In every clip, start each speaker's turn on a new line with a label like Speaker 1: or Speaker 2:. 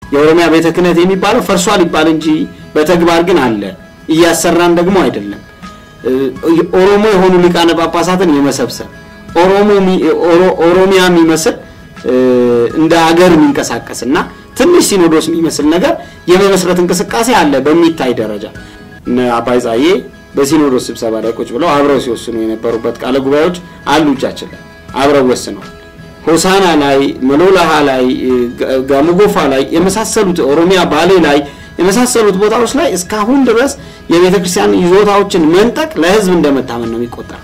Speaker 1: የኦሮሚያ ቤተ ክህነት የሚባለው ፈርሷል ይባል እንጂ በተግባር ግን አለ። እያሰራን ደግሞ አይደለም። ኦሮሞ የሆኑ ሊቃነ ጳጳሳትን የመሰብሰብ ኦሮሚያ የሚመስል እንደ ሀገር የሚንቀሳቀስ እና ትንሽ ሲኖዶስ የሚመስል ነገር የመመስረት እንቅስቃሴ አለ በሚታይ ደረጃ። እነ አባይ ጻዬ በሲኖዶስ ስብሰባ ላይ ቁጭ ብለው አብረው ሲወስኑ የነበሩበት ቃለ ጉባኤዎች አሉ እጃችን ላይ አብረው ወስነዋል። ሆሳና ላይ፣ መሎላሃ ላይ፣ ጋሞጎፋ ላይ የመሳሰሉት ኦሮሚያ ባሌ ላይ የመሳሰሉት ቦታዎች ላይ እስካሁን ድረስ የቤተ ክርስቲያን ይዞታዎችን መንጠቅ ለሕዝብ እንደመታመን ነው የሚቆጠር።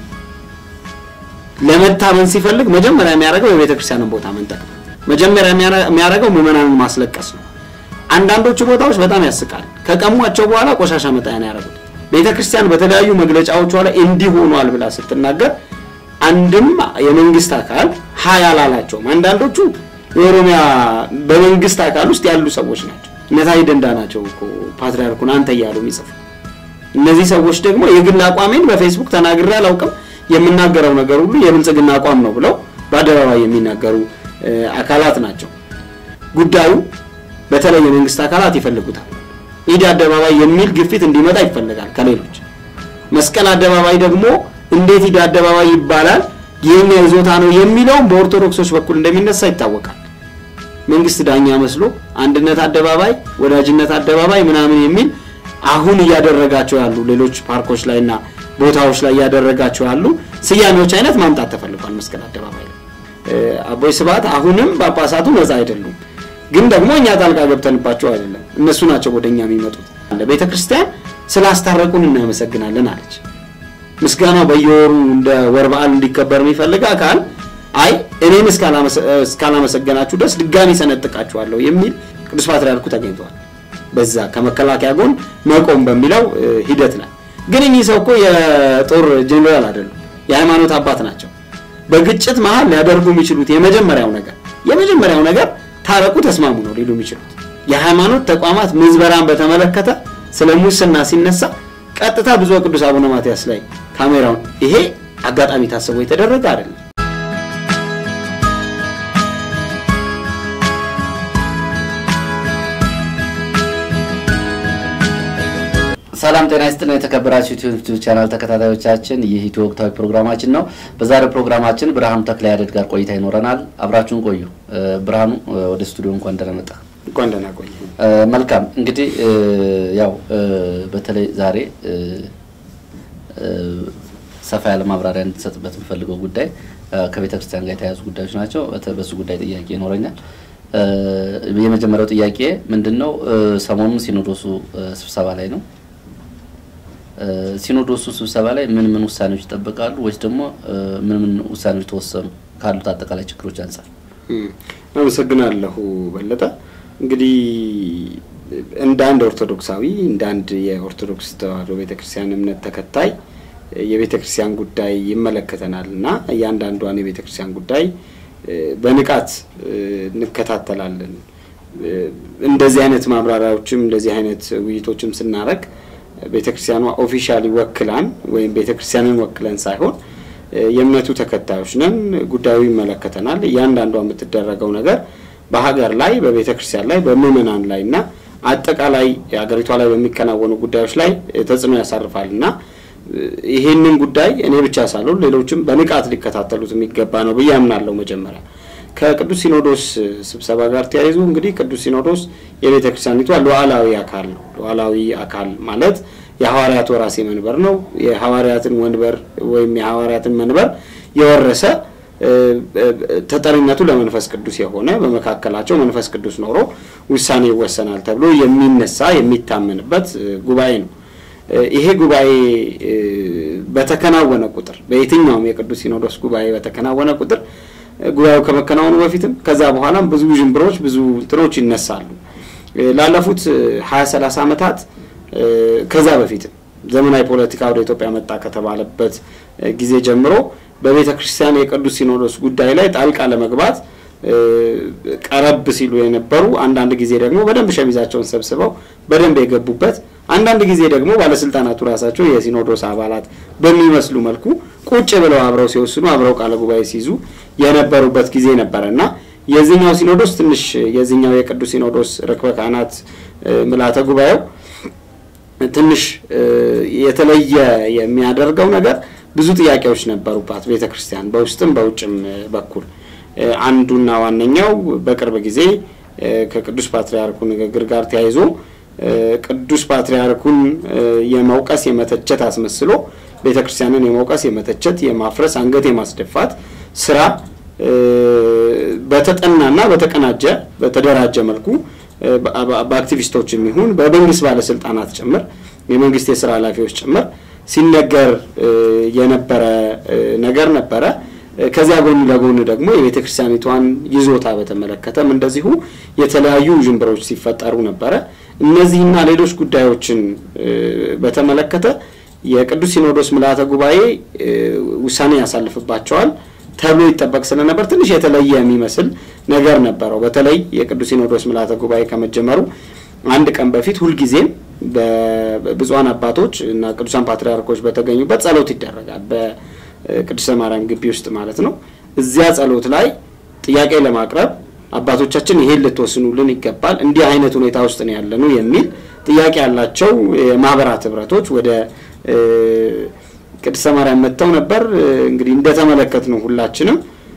Speaker 1: ለመታመን ሲፈልግ መጀመሪያ የሚያደርገው የቤተ ክርስቲያንን ቦታ መንጠቅ ነው። መጀመሪያ የሚያደርገው ምዕመናንን ማስለቀስ ነው። አንዳንዶቹ ቦታዎች በጣም ያስቃል። ከቀሟቸው በኋላ ቆሻሻ መጣያ ነው ያደረጉት። ቤተ ክርስቲያን በተለያዩ መግለጫዎቿ ላይ እንዲህ ሆኗል ብላ ስትናገር አንድም የመንግስት አካል ሀይ አላላቸውም። አንዳንዶቹ የኦሮሚያ በመንግስት አካል ውስጥ ያሉ ሰዎች ናቸው። እነታይ ደንዳ ናቸው እኮ ፓትሪያርኩን አንተ እያሉ የሚጽፉ እነዚህ ሰዎች ደግሞ የግል አቋሜን በፌስቡክ ተናግሬ አላውቅም፣ የምናገረው ነገር ሁሉ የብልጽግና አቋም ነው ብለው በአደባባይ የሚናገሩ አካላት ናቸው። ጉዳዩ በተለይ የመንግስት አካላት ይፈልጉታል። ኢድ አደባባይ የሚል ግፊት እንዲመጣ ይፈልጋል ከሌሎች። መስቀል አደባባይ ደግሞ እንዴት ኢድ አደባባይ ይባላል የኛ ይዞታ ነው የሚለውም በኦርቶዶክሶች በኩል እንደሚነሳ ይታወቃል። መንግስት ዳኛ መስሎ አንድነት አደባባይ፣ ወዳጅነት አደባባይ ምናምን የሚል አሁን እያደረጋቸው ያሉ ሌሎች ፓርኮች ላይ እና ቦታዎች ላይ እያደረጋቸው ያሉ ስያሜዎች አይነት ማምጣት ተፈልጓል። መስቀል አደባባይ ላይ አቦይ ስብሐት አሁንም ጳጳሳቱ ነፃ አይደሉም፣ ግን ደግሞ እኛ ጣልቃ ገብተንባቸው አይደለም፣ እነሱ ናቸው ወደኛ የሚመጡት። ቤተ ክርስቲያን ስላስታረቁን እናመሰግናለን አለች። ምስጋናው በየወሩ እንደ ወር በዓል እንዲከበር የሚፈልግ አካል አይ እኔን እስካላመሰገናችሁ ድረስ ድጋሚ ሰነጥቃችኋለሁ የሚል ቅዱስ ፓትርያርኩ ተገኝተዋል። በዛ ከመከላከያ ጎን መቆም በሚለው ሂደት ላይ ግን እኚህ ሰው እኮ የጦር ጄኔራል አይደሉም፣ የሃይማኖት አባት ናቸው። በግጭት መሀል ሊያደርጉ የሚችሉት የመጀመሪያው ነገር የመጀመሪያው ነገር ታረቁ፣ ተስማሙ ነው ሊሉ የሚችሉት። የሃይማኖት ተቋማት ምዝበራን በተመለከተ ስለ ሙስና ሲነሳ ቀጥታ ብፁዕ ቅዱስ አቡነ ማትያስ ላይ ካሜራውን ይሄ አጋጣሚ ታስቦ የተደረገ አይደለም።
Speaker 2: ሰላም ጤና ይስጥልን። የተከበራችሁ ዩቲዩብ ቻናል ተከታታዮቻችን ይህ ኢትዮ ወቅታዊ ፕሮግራማችን ነው። በዛሬው ፕሮግራማችን ብርሃኑ ተክለ ያደድ ጋር ቆይታ ይኖረናል። አብራችሁን ቆዩ። ብርሃኑ ወደ ስቱዲዮ እንኳን ደህና መጣ።
Speaker 1: እንኳን ደህና ቆይ።
Speaker 2: መልካም እንግዲህ ያው በተለይ ዛሬ ሰፋ ያለ ማብራሪያ እንድትሰጥበት የምፈልገው ጉዳይ ከቤተ ክርስቲያን ጋር የተያያዙ ጉዳዮች ናቸው። በሱ ጉዳይ ጥያቄ ይኖረኛል። የመጀመሪያው ጥያቄ ምንድን ነው? ሰሞኑን ሲኖዶሱ ስብሰባ ላይ ነው። ሲኖዶሱ ስብሰባ ላይ ምን ምን ውሳኔዎች ይጠበቃሉ? ወይስ ደግሞ ምን ምን ውሳኔዎች ተወሰኑ ካሉት አጠቃላይ ችግሮች አንጻር?
Speaker 1: አመሰግናለሁ በለጠ። እንግዲህ እንደ አንድ ኦርቶዶክሳዊ እንደ አንድ የኦርቶዶክስ ተዋሕዶ ቤተክርስቲያን እምነት ተከታይ የቤተ ክርስቲያን ጉዳይ ይመለከተናል እና እያንዳንዷን የቤተ ክርስቲያን ጉዳይ በንቃት እንከታተላለን። እንደዚህ አይነት ማብራሪያዎችም እንደዚህ አይነት ውይይቶችም ስናደርግ ቤተ ክርስቲያኗ ኦፊሻሊ ወክላን ወይም ቤተ ክርስቲያንን ወክለን ሳይሆን የእምነቱ ተከታዮች ነን። ጉዳዩ ይመለከተናል። እያንዳንዷ የምትደረገው ነገር በሀገር ላይ በቤተ ክርስቲያን ላይ በምዕመናን ላይ እና አጠቃላይ ሀገሪቷ ላይ በሚከናወኑ ጉዳዮች ላይ ተጽዕኖ ያሳርፋል እና ይሄንን ጉዳይ እኔ ብቻ ሳልሆን ሌሎችም በንቃት ሊከታተሉት የሚገባ ነው ብዬ አምናለሁ። መጀመሪያ ከቅዱስ ሲኖዶስ ስብሰባ ጋር ተያይዞ እንግዲህ ቅዱስ ሲኖዶስ የቤተ ክርስቲያኒቷ ሉዓላዊ አካል ነው። ሉዓላዊ አካል ማለት የሐዋርያት ወራሴ መንበር ነው። የሐዋርያትን ወንበር ወይም የሐዋርያትን መንበር የወረሰ ተጠሪነቱ ለመንፈስ ቅዱስ የሆነ በመካከላቸው መንፈስ ቅዱስ ኖሮ ውሳኔ ይወሰናል ተብሎ የሚነሳ የሚታመንበት ጉባኤ ነው። ይሄ ጉባኤ በተከናወነ ቁጥር በየትኛውም የቅዱስ ሲኖዶስ ጉባኤ በተከናወነ ቁጥር ጉባኤው ከመከናወኑ በፊትም ከዛ በኋላም ብዙ ዥንብሮች፣ ብዙ እንትኖች ይነሳሉ። ላለፉት ሀያ ሰላሳ ዓመታት ከዛ በፊትም ዘመናዊ ፖለቲካ ወደ ኢትዮጵያ መጣ ከተባለበት ጊዜ ጀምሮ በቤተ ክርስቲያን የቅዱስ ሲኖዶስ ጉዳይ ላይ ጣልቃ ለመግባት ቀረብ ሲሉ የነበሩ አንዳንድ ጊዜ ደግሞ በደንብ ሸሚዛቸውን ሰብስበው በደንብ የገቡበት አንዳንድ ጊዜ ደግሞ ባለስልጣናቱ ራሳቸው የሲኖዶስ አባላት በሚመስሉ መልኩ ቁጭ ብለው አብረው ሲወስኑ አብረው ቃለ ጉባኤ ሲይዙ የነበሩበት ጊዜ ነበረ እና የዚህኛው ሲኖዶስ ትንሽ የዚህኛው የቅዱስ ሲኖዶስ ርክበ ካህናት ምልዓተ ጉባኤው ትንሽ የተለየ የሚያደርገው ነገር ብዙ ጥያቄዎች ነበሩባት ቤተ ክርስቲያን በውስጥም በውጭም በኩል አንዱና ዋነኛው በቅርብ ጊዜ ከቅዱስ ፓትርያርኩ ንግግር ጋር ተያይዞ ቅዱስ ፓትርያርኩን የመውቀስ የመተቸት አስመስሎ ቤተ ክርስቲያንን የመውቀስ የመተቸት የማፍረስ አንገት የማስደፋት ስራ በተጠናና በተቀናጀ በተደራጀ መልኩ በአክቲቪስቶች የሚሆን በመንግስት ባለስልጣናት ጭምር የመንግስት የስራ ኃላፊዎች ጭምር ሲነገር የነበረ ነገር ነበረ። ከዚያ ጎን ለጎን ደግሞ የቤተ ክርስቲያኒቷን ይዞታ በተመለከተም እንደዚሁ የተለያዩ ውዥንብሮች ሲፈጠሩ ነበረ። እነዚህና ሌሎች ጉዳዮችን በተመለከተ የቅዱስ ሲኖዶስ ምልዓተ ጉባኤ ውሳኔ ያሳልፍባቸዋል ተብሎ ይጠበቅ ስለነበር ትንሽ የተለየ የሚመስል ነገር ነበረው። በተለይ የቅዱስ ሲኖዶስ ምልዓተ ጉባኤ ከመጀመሩ አንድ ቀን በፊት ሁልጊዜም በብፁዓን አባቶች እና ቅዱሳን ፓትርያርኮች በተገኙበት ጸሎት ይደረጋል። በቅድስተ ማርያም ግቢ ውስጥ ማለት ነው። እዚያ ጸሎት ላይ ጥያቄ ለማቅረብ አባቶቻችን ይሄን ልትወስኑልን ይገባል፣ እንዲህ አይነት ሁኔታ ውስጥ ነው ያለኑ የሚል ጥያቄ ያላቸው የማህበራት ህብረቶች ወደ ቅድስተ ማርያም መጥተው ነበር። እንግዲህ እንደተመለከት ነው ሁላችንም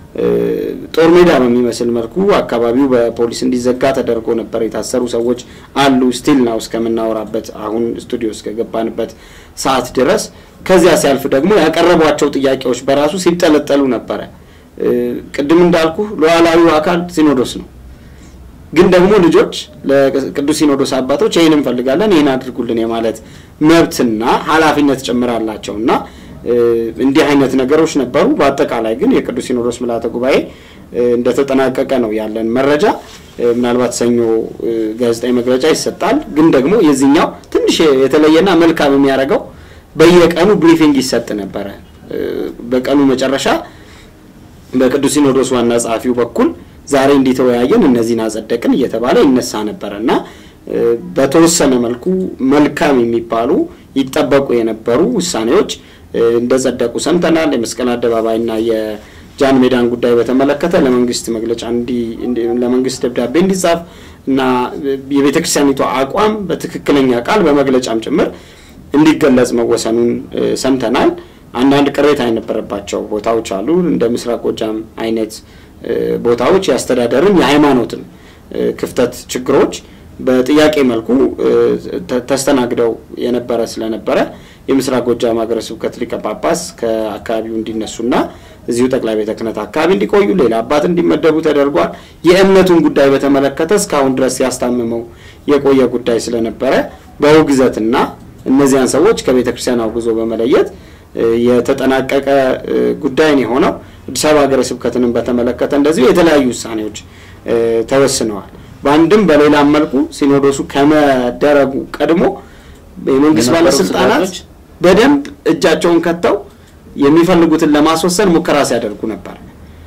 Speaker 1: ጦር ሜዳ በሚመስል መልኩ አካባቢው በፖሊስ እንዲዘጋ ተደርጎ ነበር። የታሰሩ ሰዎች አሉ ስቲል ናው እስከምናወራበት አሁን ስቱዲዮ እስከገባንበት ሰዓት ድረስ። ከዚያ ሲያልፍ ደግሞ ያቀረቧቸው ጥያቄዎች በራሱ ሲጠለጠሉ ነበረ። ቅድም እንዳልኩ ሉዓላዊው አካል ሲኖዶስ ነው። ግን ደግሞ ልጆች ለቅዱስ ሲኖዶስ አባቶች ይህን እንፈልጋለን ይህን አድርጉልን የማለት መብትና ኃላፊነት ጭምር አላቸው እና እንዲህ አይነት ነገሮች ነበሩ። በአጠቃላይ ግን የቅዱስ ሲኖዶስ ምልዓተ ጉባኤ እንደተጠናቀቀ ነው ያለን መረጃ። ምናልባት ሰኞ ጋዜጣዊ መግለጫ ይሰጣል። ግን ደግሞ የዚህኛው ትንሽ የተለየና መልካም የሚያደርገው በየቀኑ ብሪፊንግ ይሰጥ ነበረ። በቀኑ መጨረሻ በቅዱስ ሲኖዶስ ዋና ጸሐፊው በኩል ዛሬ እንዲተወያየን እነዚህን አጸደቅን እየተባለ ይነሳ ነበረ እና በተወሰነ መልኩ መልካም የሚባሉ ይጠበቁ የነበሩ ውሳኔዎች እንደጸደቁ ሰምተናል። የመስቀል አደባባይና የጃን ሜዳን ጉዳይ በተመለከተ ለመንግስት መግለጫ ለመንግስት ደብዳቤ እንዲጻፍ እና የቤተ ክርስቲያኒቷ አቋም በትክክለኛ ቃል በመግለጫም ጭምር እንዲገለጽ መወሰኑን ሰምተናል። አንዳንድ ቅሬታ የነበረባቸው ቦታዎች አሉ። እንደ ምስራቅ ጎጃም አይነት ቦታዎች የአስተዳደርን የሃይማኖትም ክፍተት ችግሮች በጥያቄ መልኩ ተስተናግደው የነበረ ስለነበረ የምስራቅ ጎጃም ሀገረ ስብከት ሊቀ ጳጳስ ከአካባቢው እንዲነሱና እዚሁ ጠቅላይ ቤተ ክህነት አካባቢ እንዲቆዩ ሌላ አባት እንዲመደቡ ተደርጓል። የእምነቱን ጉዳይ በተመለከተ እስካሁን ድረስ ሲያስታምመው የቆየ ጉዳይ ስለነበረ በውግዘትና እነዚያን ሰዎች ከቤተ ክርስቲያን አውግዞ በመለየት የተጠናቀቀ ጉዳይ ነው የሆነው። አዲስ አበባ ሀገረ ስብከትንም በተመለከተ እንደዚሁ የተለያዩ ውሳኔዎች ተወስነዋል። በአንድም በሌላም መልኩ ሲኖዶሱ ከመደረጉ ቀድሞ የመንግስት ባለስልጣናት በደንብ እጃቸውን ከተው የሚፈልጉትን ለማስወሰን ሙከራ ሲያደርጉ ነበር።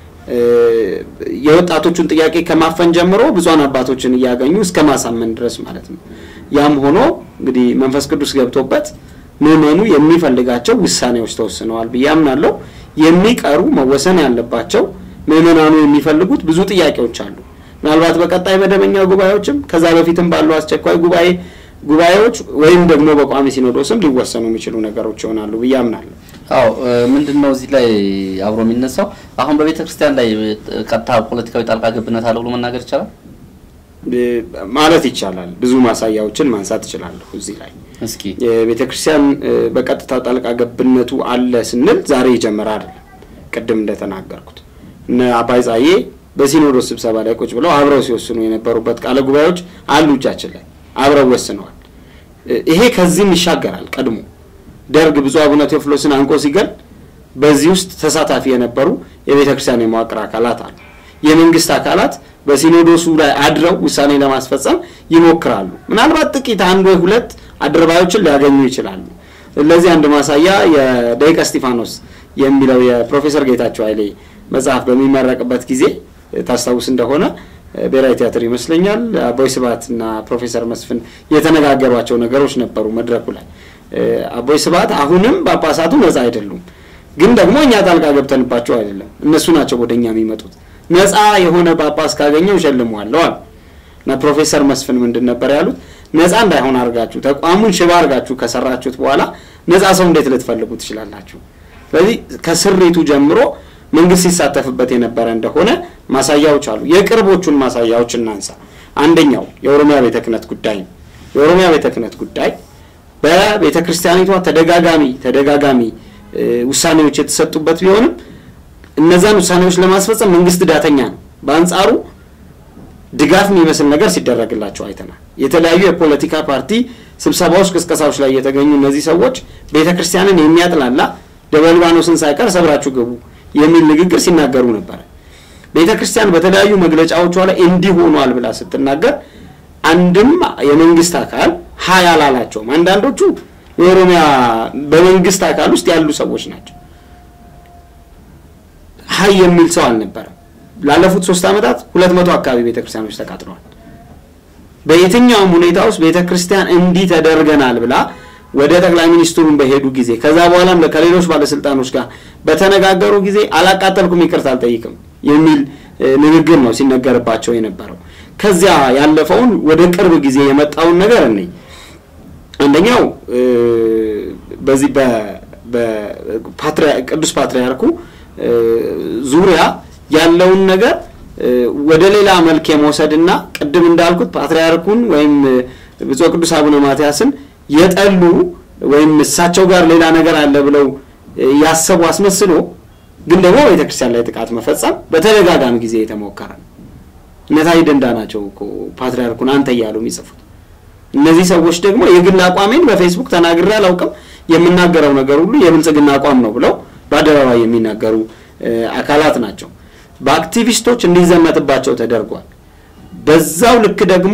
Speaker 1: የወጣቶቹን ጥያቄ ከማፈን ጀምሮ ብዙሃን አባቶችን እያገኙ እስከ ማሳመን ድረስ ማለት ነው። ያም ሆኖ እንግዲህ መንፈስ ቅዱስ ገብቶበት ምዕመኑ የሚፈልጋቸው ውሳኔዎች ተወስነዋል ብዬ አምናለሁ። የሚቀሩ መወሰን ያለባቸው ምዕመናኑ የሚፈልጉት ብዙ ጥያቄዎች አሉ። ምናልባት በቀጣይ መደበኛ ጉባኤዎችም ከዛ በፊትም ባሉ አስቸኳይ ጉባኤ ጉባኤዎች ወይም ደግሞ በቋሚ ሲኖዶስም ሊወሰኑ የሚችሉ ነገሮች ይሆናሉ ብዬ አምናለሁ።
Speaker 2: አዎ ምንድን ነው እዚህ ላይ አብሮ የሚነሳው አሁን በቤተ ክርስቲያን ላይ ቀጥታ ፖለቲካዊ ጣልቃ ገብነት አለ ብሎ መናገር ይቻላል
Speaker 1: ማለት ይቻላል። ብዙ ማሳያዎችን ማንሳት እችላለሁ እዚህ ላይ
Speaker 2: እስኪ
Speaker 1: የቤተ ክርስቲያን በቀጥታ ጣልቃ ገብነቱ አለ ስንል ዛሬ የጀመረ አይደለም። ቅድም እንደተናገርኩት እነ አባይ ጻዬ በሲኖዶስ ስብሰባ ላይ ቁጭ ብለው አብረው ሲወስኑ የነበሩበት ቃለ ጉባኤዎች አሉ እጃችን ላይ አብረው ወስነዋል። ይሄ ከዚህም ይሻገራል። ቀድሞ ደርግ ብፁዕ አቡነ ቴዎፍሎስን አንቆ ሲገል በዚህ ውስጥ ተሳታፊ የነበሩ የቤተ ክርስቲያን የመዋቅር አካላት አሉ። የመንግስት አካላት በሲኖዶሱ ላይ አድረው ውሳኔ ለማስፈጸም ይሞክራሉ። ምናልባት ጥቂት አንድ ወይ ሁለት አድርባዮችን ሊያገኙ ይችላሉ። ለዚህ አንድ ማሳያ የደቂቀ እስጢፋኖስ የሚለው የፕሮፌሰር ጌታቸው ኃይሌ መጽሐፍ በሚመረቅበት ጊዜ ታስታውስ እንደሆነ ብሔራዊ ቲያትር ይመስለኛል አቦይ ስብሐት እና ፕሮፌሰር መስፍን የተነጋገሯቸው ነገሮች ነበሩ መድረኩ ላይ። አቦይ ስብሐት አሁንም ጳጳሳቱ ነጻ አይደሉም፣ ግን ደግሞ እኛ ጣልቃ ገብተንባቸው አይደለም፣ እነሱ ናቸው ወደ እኛ የሚመጡት። ነፃ የሆነ ጳጳስ ካገኘው እሸልመዋለሁ አሉ እና ፕሮፌሰር መስፍን ምንድን ነበር ያሉት? ነፃ እንዳይሆን አድርጋችሁ ተቋሙን ሽባ አድርጋችሁ ከሰራችሁት በኋላ ነፃ ሰው እንዴት ልትፈልጉ ትችላላችሁ? ስለዚህ ከስሪቱ ጀምሮ መንግስት ሲሳተፍበት የነበረ እንደሆነ ማሳያዎች አሉ። የቅርቦቹን ማሳያዎች እናንሳ። አንደኛው የኦሮሚያ ቤተ ክህነት ጉዳይ ነው። የኦሮሚያ ቤተ ክህነት ጉዳይ በቤተ ክርስቲያኒቷ ተደጋጋሚ ተደጋጋሚ ውሳኔዎች የተሰጡበት ቢሆንም እነዛን ውሳኔዎች ለማስፈጸም መንግስት ዳተኛ ነው። በአንጻሩ ድጋፍ የሚመስል ነገር ሲደረግላቸው አይተናል። የተለያዩ የፖለቲካ ፓርቲ ስብሰባዎች፣ ቅስቀሳዎች ላይ የተገኙ እነዚህ ሰዎች ቤተ ክርስቲያንን የሚያጥላላ ደብረ ሊባኖስን ሳይቀር ሰብራችሁ ግቡ የሚል ንግግር ሲናገሩ ነበረ። ቤተ ክርስቲያን በተለያዩ መግለጫዎቿ ላይ እንዲህ ሆኗል ብላ ስትናገር አንድም የመንግስት አካል ሀይ አላላቸውም። አንዳንዶቹ የኦሮሚያ በመንግስት አካል ውስጥ ያሉ ሰዎች ናቸው። ሀይ የሚል ሰው አልነበረም። ላለፉት ሶስት ዓመታት ሁለት መቶ አካባቢ ቤተ ክርስቲያኖች ተቃጥለዋል። በየትኛውም ሁኔታ ውስጥ ቤተ ክርስቲያን እንዲህ ተደርገናል ብላ ወደ ጠቅላይ ሚኒስትሩን በሄዱ ጊዜ ከዛ በኋላም ከሌሎች ባለስልጣኖች ጋር በተነጋገሩ ጊዜ አላቃጠልኩም፣ ይቅርታ አልጠይቅም የሚል ንግግር ነው ሲነገርባቸው የነበረው። ከዚያ ያለፈውን ወደ ቅርብ ጊዜ የመጣውን ነገር እኔ አንደኛው በዚህ ቅዱስ ፓትርያርኩ ዙሪያ ያለውን ነገር ወደ ሌላ መልክ የመውሰድና ቅድም እንዳልኩት ፓትርያርኩን ወይም ብፁዕ ቅዱስ አቡነ ማትያስን የጠሉ ወይም እሳቸው ጋር ሌላ ነገር አለ ብለው ያሰቡ አስመስሎ ግን ደግሞ ቤተክርስቲያን ላይ ጥቃት መፈጸም በተደጋጋሚ ጊዜ የተሞከረ ነው። እነታይ ደንዳ ናቸው እኮ ፓትርያርኩን አንተ እያሉ የሚጽፉት። እነዚህ ሰዎች ደግሞ የግል አቋሜን በፌስቡክ ተናግሬ አላውቅም፣ የምናገረው ነገር ሁሉ የብልጽግና አቋም ነው ብለው በአደባባይ የሚናገሩ አካላት ናቸው። በአክቲቪስቶች እንዲዘመትባቸው ተደርጓል። በዛው ልክ ደግሞ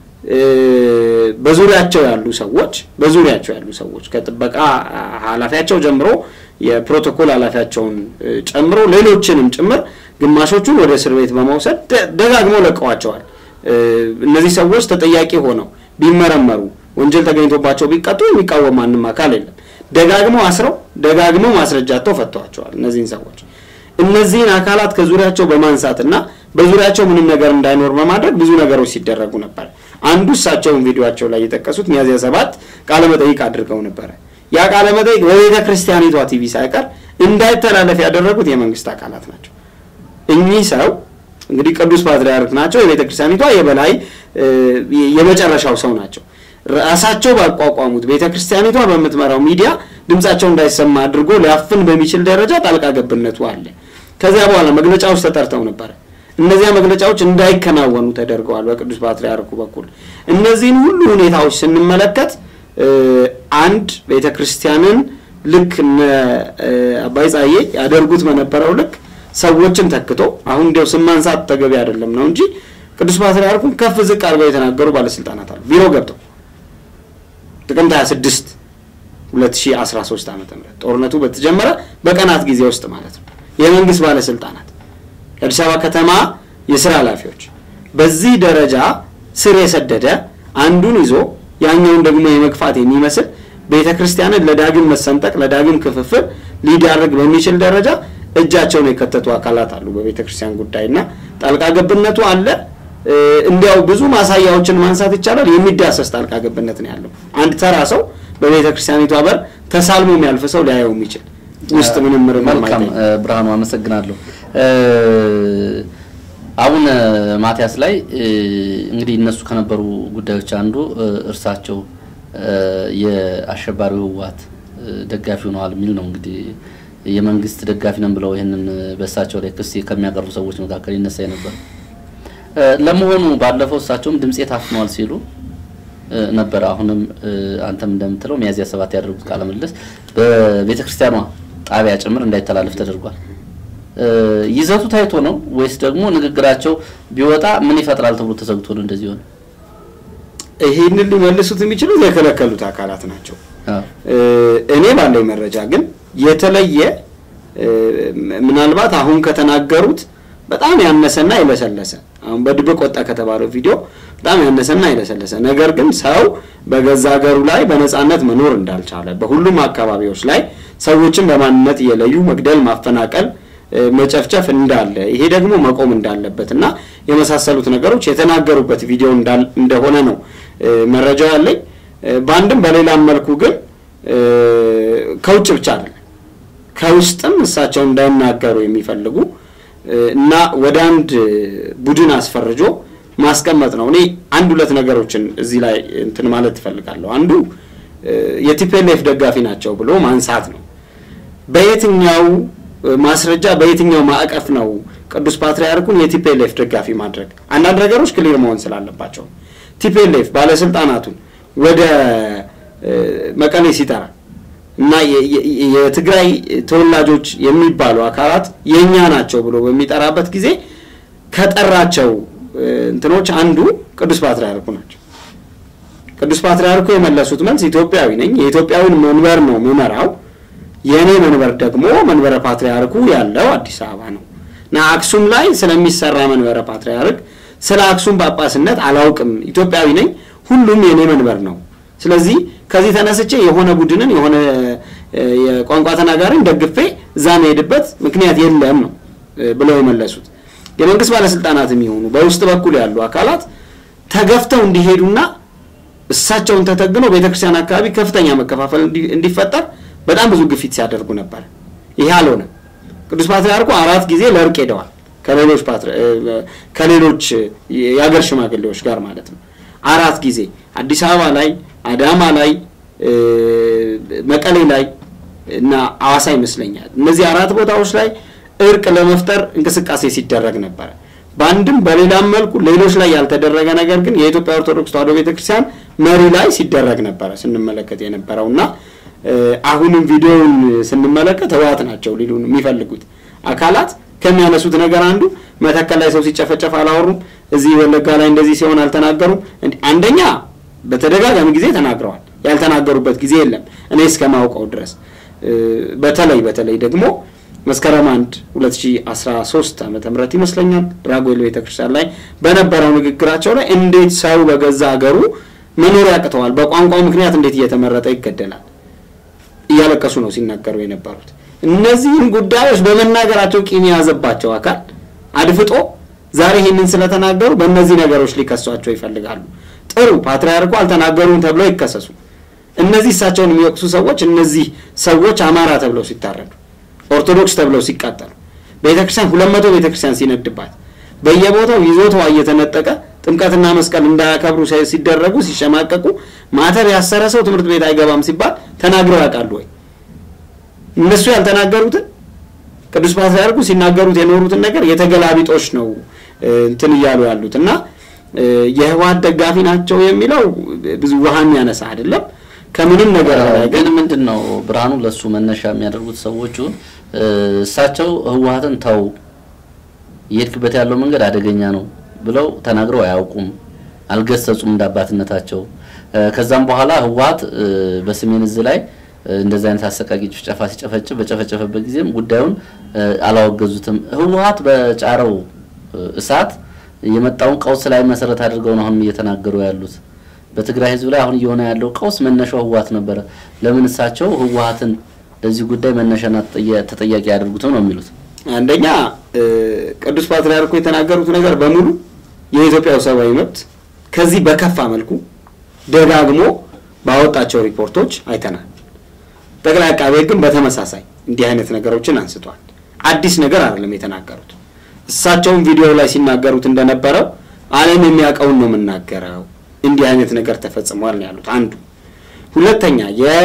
Speaker 1: በዙሪያቸው ያሉ ሰዎች በዙሪያቸው ያሉ ሰዎች ከጥበቃ ኃላፊያቸው ጀምሮ የፕሮቶኮል ኃላፊያቸውን ጨምሮ ሌሎችንም ጭምር ግማሾቹን ወደ እስር ቤት በመውሰድ ደጋግመው ለቀዋቸዋል። እነዚህ ሰዎች ተጠያቂ ሆነው ቢመረመሩ ወንጀል ተገኝቶባቸው ቢቀጡ የሚቃወም ማንም አካል የለም። ደጋግመው አስረው ደጋግመው ማስረጃተው ፈተዋቸዋል። እነዚህን ሰዎች እነዚህን አካላት ከዙሪያቸው በማንሳትና በዙሪያቸው ምንም ነገር እንዳይኖር በማድረግ ብዙ ነገሮች ሲደረጉ ነበር። አንዱ እሳቸውን ቪዲዮቸው ላይ የጠቀሱት ሚያዝያ ሰባት ቃለ መጠይቅ አድርገው ነበረ። ያ ቃለ መጠይቅ በቤተ ክርስቲያኒቷ ቲቪ ሳይቀር እንዳይተላለፍ ያደረጉት የመንግስት አካላት ናቸው። እኚህ ሰው እንግዲህ ቅዱስ ፓትርያርክ ናቸው። የቤተ ክርስቲያኒቷ የበላይ የመጨረሻው ሰው ናቸው። ራሳቸው ባቋቋሙት ቤተ ክርስቲያኒቷ በምትመራው ሚዲያ ድምጻቸው እንዳይሰማ አድርጎ ሊያፍን በሚችል ደረጃ ጣልቃ ገብነቱ አለ። ከዚያ በኋላ መግለጫዎች ተጠርተው ነበረ። እነዚያ መግለጫዎች እንዳይከናወኑ ተደርገዋል በቅዱስ ፓትርያርኩ በኩል። እነዚህን ሁሉ ሁኔታዎች ስንመለከት አንድ ቤተ ክርስቲያንን ልክ እነ አባይ ጸሐዬ ያደርጉት በነበረው ልክ ሰዎችን ተክቶ አሁን እንዲያው ስም ማንሳት ተገቢ አይደለም ነው እንጂ ቅዱስ ፓትርያርኩን ከፍ ዝቅ አድርገው የተናገሩ ባለስልጣናት አሉ። ቢሮ ገብተው ጥቅምት 26 2013 ዓ ም ጦርነቱ በተጀመረ በቀናት ጊዜ ውስጥ ማለት ነው የመንግስት ባለስልጣናት የአዲስ አበባ ከተማ የስራ ኃላፊዎች በዚህ ደረጃ ስር የሰደደ አንዱን ይዞ ያኛውን ደግሞ የመግፋት የሚመስል ቤተ ክርስቲያንን ለዳግም መሰንጠቅ ለዳግም ክፍፍል ሊዳርግ በሚችል ደረጃ እጃቸውን የከተቱ አካላት አሉ በቤተ ክርስቲያን ጉዳይ እና ጣልቃ ገብነቱ አለ። እንዲያው ብዙ ማሳያዎችን ማንሳት ይቻላል። የሚዳሰስ ጣልቃ ገብነት ነው ያለው። አንድ ተራ ሰው በቤተ ክርስቲያኒቷ በር ተሳልሞ የሚያልፍ ሰው ሊያየው የሚችል ውስጥ ምንም ምርምር
Speaker 2: መልካም ብርሃኑ፣ አመሰግናለሁ። አቡነ ማትያስ ላይ እንግዲህ እነሱ ከነበሩ ጉዳዮች አንዱ እርሳቸው የአሸባሪው ህወሓት ደጋፊ ሆነዋል የሚል ነው። እንግዲህ የመንግስት ደጋፊ ነን ብለው ይህንን በእሳቸው ላይ ክስ ከሚያቀርቡ ሰዎች መካከል ይነሳ ነበር። ለመሆኑ ባለፈው እሳቸውም ድምፄ ታፍነዋል ሲሉ ነበር። አሁንም አንተም እንደምትለው ሚያዝያ ሰባት ያደረጉት ቃለ ምልልስ በቤተ ክርስቲያኗ ጣቢያ ጭምር እንዳይተላለፍ ተደርጓል። ይዘቱ ታይቶ ነው ወይስ ደግሞ ንግግራቸው ቢወጣ ምን ይፈጥራል ተብሎ ተሰግቶ ነው እንደዚህ ሆነ?
Speaker 1: ይህንን ሊመልሱት የሚችሉት የከለከሉት አካላት ናቸው። እኔ ባለኝ መረጃ ግን የተለየ ምናልባት አሁን ከተናገሩት በጣም ያነሰና የለሰለሰ አሁን በድብቅ ወጣ ከተባለው ቪዲዮ በጣም ያነሰና የለሰለሰ ነገር ግን ሰው በገዛ ሀገሩ ላይ በነፃነት መኖር እንዳልቻለ በሁሉም አካባቢዎች ላይ ሰዎችን በማንነት እየለዩ መግደል፣ ማፈናቀል መጨፍጨፍ እንዳለ ይሄ ደግሞ መቆም እንዳለበት እና የመሳሰሉት ነገሮች የተናገሩበት ቪዲዮ እንደሆነ ነው መረጃው ያለኝ። በአንድም በሌላም መልኩ ግን ከውጭ ብቻ አይደለም ከውስጥም እሳቸው እንዳይናገሩ የሚፈልጉ እና ወደ አንድ ቡድን አስፈርጆ ማስቀመጥ ነው። እኔ አንድ ሁለት ነገሮችን እዚህ ላይ እንትን ማለት ትፈልጋለሁ። አንዱ የቲፒኤልኤፍ ደጋፊ ናቸው ብሎ ማንሳት ነው። በየትኛው ማስረጃ በየትኛው ማዕቀፍ ነው ቅዱስ ፓትርያርኩን የቲፒኤልኤፍ ደጋፊ ማድረግ? አንዳንድ ነገሮች ክሊር መሆን ስላለባቸው ቲፒኤልኤፍ ባለስልጣናቱን ወደ መቀሌ ሲጠራ እና የትግራይ ተወላጆች የሚባሉ አካላት የእኛ ናቸው ብሎ በሚጠራበት ጊዜ ከጠራቸው እንትኖች አንዱ ቅዱስ ፓትርያርኩ ናቸው። ቅዱስ ፓትርያርኩ የመለሱት መልስ ኢትዮጵያዊ ነኝ፣ የኢትዮጵያዊን መንበር ነው ምመራው፣ የእኔ መንበር ደግሞ መንበረ ፓትርያርኩ ያለው አዲስ አበባ ነው እና አክሱም ላይ ስለሚሰራ መንበረ ፓትርያርክ ስለ አክሱም ጳጳስነት አላውቅም፣ ኢትዮጵያዊ ነኝ፣ ሁሉም የእኔ መንበር ነው። ስለዚህ ከዚህ ተነስቼ የሆነ ቡድንን የሆነ የቋንቋ ተናጋሪን ደግፌ እዛ መሄድበት ምክንያት የለም ነው ብለው የመለሱት። የመንግስት ባለስልጣናት የሚሆኑ በውስጥ በኩል ያሉ አካላት ተገፍተው እንዲሄዱና እሳቸውን ተተግነው ቤተክርስቲያን አካባቢ ከፍተኛ መከፋፈል እንዲፈጠር በጣም ብዙ ግፊት ሲያደርጉ ነበር። ይሄ አልሆነም። ቅዱስ ፓትርያርኩ አራት ጊዜ ለእርቅ ሄደዋል ከሌሎች ከሌሎች የአገር ሽማግሌዎች ጋር ማለት ነው። አራት ጊዜ አዲስ አበባ ላይ፣ አዳማ ላይ፣ መቀሌ ላይ እና አዋሳ ይመስለኛል። እነዚህ አራት ቦታዎች ላይ እርቅ ለመፍጠር እንቅስቃሴ ሲደረግ ነበረ። በአንድም በሌላም መልኩ ሌሎች ላይ ያልተደረገ ነገር ግን የኢትዮጵያ ኦርቶዶክስ ተዋሕዶ ቤተክርስቲያን መሪ ላይ ሲደረግ ነበረ ስንመለከት የነበረው እና አሁንም ቪዲዮውን ስንመለከት ህወሓት ናቸው ሊሉን የሚፈልጉት አካላት ከሚያነሱት ነገር አንዱ መተከል ላይ ሰው ሲጨፈጨፍ አላወሩም፣ እዚህ ወለጋ ላይ እንደዚህ ሲሆን አልተናገሩም። አንደኛ በተደጋጋሚ ጊዜ ተናግረዋል። ያልተናገሩበት ጊዜ የለም እኔ እስከማውቀው ድረስ በተለይ በተለይ ደግሞ መስከረም 1 2013 ዓመተ ምህረት ይመስለኛል ራጉኤል ቤተክርስቲያን ላይ በነበረው ንግግራቸው ላይ እንዴት ሰው በገዛ ሀገሩ መኖር ያቅተዋል፣ በቋንቋው ምክንያት እንዴት እየተመረጠ ይገደላል እያለቀሱ ነው ሲናገሩ የነበሩት። እነዚህን ጉዳዮች በመናገራቸው ቂም የያዘባቸው አካል አድፍጦ ዛሬ ይህንን ስለተናገሩ በእነዚህ ነገሮች ሊከሷቸው ይፈልጋሉ። ጥሩ ፓትርያርኩ አልተናገሩም ተብለው ይከሰሱ። እነዚህ እሳቸውን የሚወቅሱ ሰዎች እነዚህ ሰዎች አማራ ተብለው ሲታረዱ ኦርቶዶክስ ተብለው ሲቃጠሉ ቤተክርስቲያን ሁለት መቶ ቤተክርስቲያን ሲነድባት በየቦታው ይዞታዋ እየተነጠቀ ጥምቀትና መስቀል እንዳያከብሩ ሲደረጉ ሲሸማቀቁ ማተብ ያሰረ ሰው ትምህርት ቤት አይገባም ሲባል ተናግረው ያውቃሉ ወይ? እነሱ ያልተናገሩትን ቅዱስ ፓትርያርኩ ሲናገሩት የኖሩትን ነገር የተገላቢጦሽ ነው እንትን እያሉ ያሉት እና የህወሓት ደጋፊ ናቸው የሚለው ብዙ ውሃ የሚያነሳ አይደለም። ከምንም ነገር በላይ
Speaker 2: ግን ምንድን ነው ብርሃኑ ለሱ መነሻ የሚያደርጉት ሰዎቹ እሳቸው ህወሓትን ተው እየሄድክበት ያለው መንገድ አደገኛ ነው ብለው ተናግረው አያውቁም፣ አልገሰጹም እንደ አባትነታቸው። ከዛም በኋላ ህወሓት በሰሜን እዝ ላይ እንደዚህ አይነት አሰቃቂ ጭፍጨፋ ሲጨፈጭፍ በጨፈጨፈበት ጊዜም ጉዳዩን አላወገዙትም። ህወሓት በጫረው እሳት የመጣውን ቀውስ ላይ መሰረት አድርገው ነው አሁን እየተናገሩ ያሉት። በትግራይ ህዝብ ላይ አሁን እየሆነ ያለው ቀውስ መነሻው ህወሓት ነበረ። ለምን እሳቸው ህወሓትን ለዚህ ጉዳይ መነሻና ተጠያቂ ያደርጉትም ነው የሚሉት።
Speaker 1: አንደኛ ቅዱስ ፓትርያርኩ የተናገሩት ነገር በሙሉ የኢትዮጵያው ሰብአዊ መብት ከዚህ በከፋ መልኩ ደጋግሞ ባወጣቸው ሪፖርቶች አይተናል። ጠቅላይ አቃቤ ሕግም በተመሳሳይ እንዲህ አይነት ነገሮችን አንስቷል። አዲስ ነገር አይደለም የተናገሩት። እሳቸውም ቪዲዮ ላይ ሲናገሩት እንደነበረው ዓለም የሚያውቀውን ነው የምናገረው፣ እንዲህ አይነት ነገር ተፈጽሟል ነው ያሉት። አንዱ ሁለተኛ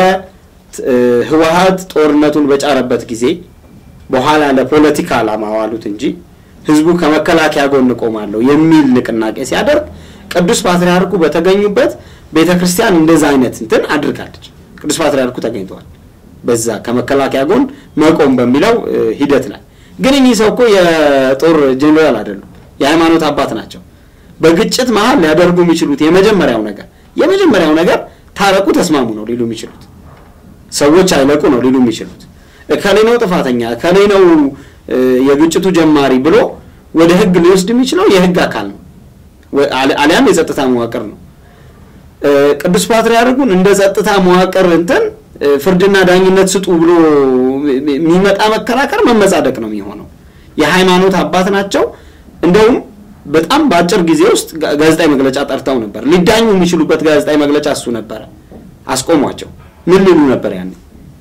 Speaker 1: የህወሓት ጦርነቱን በጫረበት ጊዜ በኋላ ለፖለቲካ ዓላማ ዋሉት እንጂ ህዝቡ ከመከላከያ ጎን ቆማለሁ የሚል ንቅናቄ ሲያደርግ ቅዱስ ፓትርያርኩ በተገኙበት ቤተ ክርስቲያን እንደዛ አይነት እንትን አድርጋለች። ቅዱስ ፓትርያርኩ ተገኝተዋል በዛ ከመከላከያ ጎን መቆም በሚለው ሂደት ላይ። ግን እኚህ ሰው እኮ የጦር ጄኔራል አይደሉም፣ የሃይማኖት አባት ናቸው። በግጭት መሀል ሊያደርጉ የሚችሉት የመጀመሪያው ነገር የመጀመሪያው ነገር ታረቁ፣ ተስማሙ ነው ሊሉ የሚችሉት። ሰዎች አይለቁ ነው ሊሉ የሚችሉት። እከሌ ነው ጥፋተኛ፣ እከሌ ነው የግጭቱ ጀማሪ ብሎ ወደ ህግ ሊወስድ የሚችለው የህግ አካል ነው፣ አሊያም የጸጥታ መዋቅር ነው። ቅዱስ ፓትርያርኩን እንደ ጸጥታ መዋቅር እንትን ፍርድና ዳኝነት ስጡ ብሎ የሚመጣ መከራከር መመጻደቅ ነው የሚሆነው። የሃይማኖት አባት ናቸው። እንደውም በጣም በአጭር ጊዜ ውስጥ ጋ- ጋዜጣዊ መግለጫ ጠርተው ነበር። ሊዳኙ የሚችሉበት ጋዜጣዊ መግለጫ እሱ ነበረ። አስቆሟቸው። ምን ሊሉ ነበር ያኔ?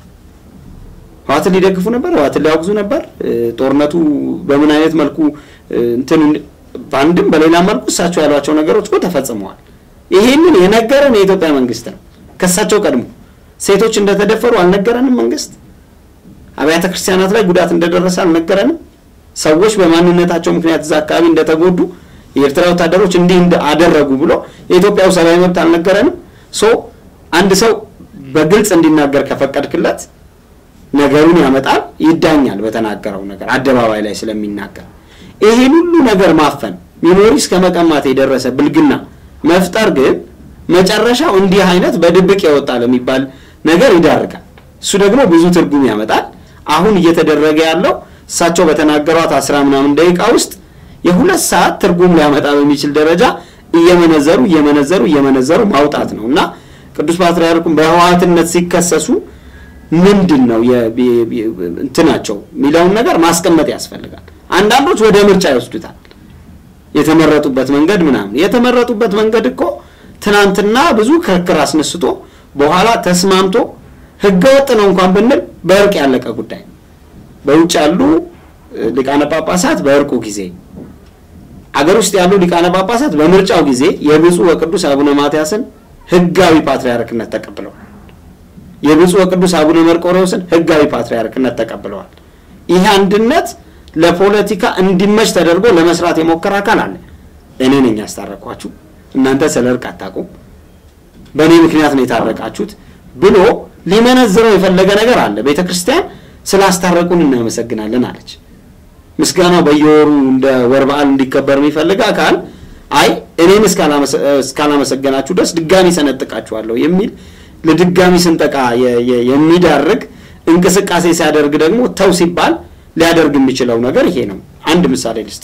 Speaker 1: ህዋትን ሊደግፉ ነበር? ህዋትን ሊያወግዙ ነበር? እ፣ ጦርነቱ በምን አይነት መልኩ እ፣ እንትን በአንድም በሌላ መልኩ እሳቸው ያሏቸው ነገሮች እኮ ተፈጽመዋል። ይሄንን የነገረን የኢትዮጵያ መንግስት ነው። ከእሳቸው ቀድሞ ሴቶች እንደተደፈሩ አልነገረንም መንግስት? አብያተ ክርስቲያናት ላይ ጉዳት እንደደረሰ አልነገረንም? ሰዎች በማንነታቸው ምክንያት እዛ አካባቢ እንደተጎዱ የኤርትራ ወታደሮች እንዲህ እንደ- አደረጉ ብሎ የኢትዮጵያው ሰብአዊ መብት አልነገረንም? ሶ አንድ ሰው በግልጽ እንዲናገር ከፈቀድክለት ነገሩን ያመጣል፣ ይዳኛል። በተናገረው ነገር አደባባይ ላይ ስለሚናገር ይሄን ሁሉ ነገር ማፈን ሚሞሪ እስከ መቀማት የደረሰ ብልግና መፍጠር ግን መጨረሻው እንዲህ አይነት በድብቅ የወጣ ለሚባል ነገር ይዳርጋል። እሱ ደግሞ ብዙ ትርጉም ያመጣል። አሁን እየተደረገ ያለው እሳቸው በተናገሯት አስራ ምናምን ደቂቃ ውስጥ የሁለት ሰዓት ትርጉም ሊያመጣ በሚችል ደረጃ እየመነዘሩ እየመነዘሩ እየመነዘሩ ማውጣት ነው እና ቅዱስ ፓትርያርኩም በህወሓትነት ሲከሰሱ ምንድን ነው የ- የ- የ- እንትናቸው የሚለውን ነገር ማስቀመጥ ያስፈልጋል። አንዳንዶች ወደ ምርጫ ይወስዱታል። የተመረጡበት መንገድ ምናምን የተመረጡበት መንገድ እኮ ትናንትና ብዙ ክርክር አስነስቶ በኋላ ተስማምቶ ህገወጥ ነው እንኳን ብንል በእርቅ ያለቀ ጉዳይ ነው። በውጭ ያሉ እ፣ ሊቃነ ጳጳሳት በእርቁ ጊዜ አገር ውስጥ ያሉ ሊቃነ ጳጳሳት በምርጫው ጊዜ የብፁዕ ወቅዱስ አቡነ ማትያስን ህጋዊ ፓትርያርክነት ተቀብለዋል። የብፁዕ ወቅዱስ አቡነ መርቆሬዎስን ህጋዊ ፓትርያርክነት ተቀብለዋል። ይህ አንድነት ለፖለቲካ እንዲመች ተደርጎ ለመስራት የሞከረ አካል አለ። እኔ ነኝ ያስታረኳችሁ፣ እናንተ ስለ እርቅ አታውቁም፣ በእኔ ምክንያት ነው የታረቃችሁት ብሎ ሊመነዝረው የፈለገ ነገር አለ። ቤተ ክርስቲያን ስላስታረቁን እናመሰግናለን አለች። ምስጋናው በየወሩ እንደ ወር በዓል እንዲከበር የሚፈልግ አካል አይ እኔን እስካላመሰ- እስካላመሰገናችሁ ድረስ ድጋሚ ሰነጥቃችኋለሁ የሚል ለድጋሚ ስንጠቃ የ- የ- የሚዳርግ እንቅስቃሴ ሲያደርግ ደግሞ ተው ሲባል ሊያደርግ የሚችለው ነገር ይሄ ነው። አንድ ምሳሌ ልስጥ።